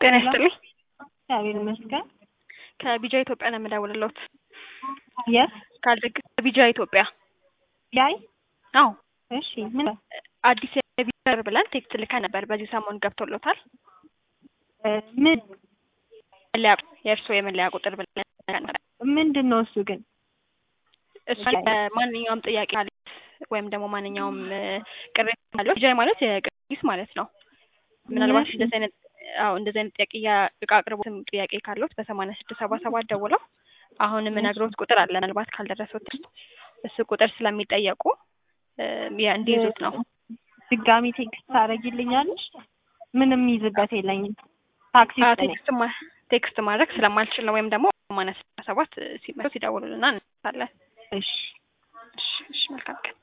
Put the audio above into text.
ጤና ይስጥልኝ። እግዚአብሔር ይመስገን። ከቢጃ ኢትዮጵያ ነው የምደውልልዎት። የት ካልደግ ከቢጃ ኢትዮጵያ። ያይ አዎ እሺ፣ ምን አዲስ የቢጃ ብለን ቴክስት ልከን ነበር። በዚህ ሰሞን ገብቶሎታል? እ ምን መለያ የእርስዎ የመለያ ቁጥር ብለን ልከን ነበር። ምንድን ነው እሱ ግን? እሱ ማንኛውም ጥያቄ ካለ ወይም ደግሞ ማንኛውም እ ቅሬታ ካለው ቢጃ ማለት የቅርጊስ ማለት ነው። ምናልባት እሺ። እንደዚህ አይነት አዎ እንደዚህ አይነት ጥያቄ ያ- እቃ አቅርቦትም ጥያቄ ካለዎት በሰማንያ ስድስት ሰባ ሰባት ደውለው አሁን የምነግሮት ቁጥር አለ ምናልባት ካልደረሰዎት እሱ ቁጥር ስለሚጠየቁ እ ያ- እንዲይዙት ነው። ድጋሚ ቴክስት ታደርጊልኛለሽ? ምንም ይዝበት የለኝም። ታክሲ አዎ ውስጥ ነኝ። ቴክስት ማ- ቴክስት ማድረግ ስለማልችል ነው። ወይም ደግሞ ሰማንያ ስድስት ሰባት ሲመጡ ሲደውሉልና እንሳለን። እሺ እሺ እሺ መልካም ቀን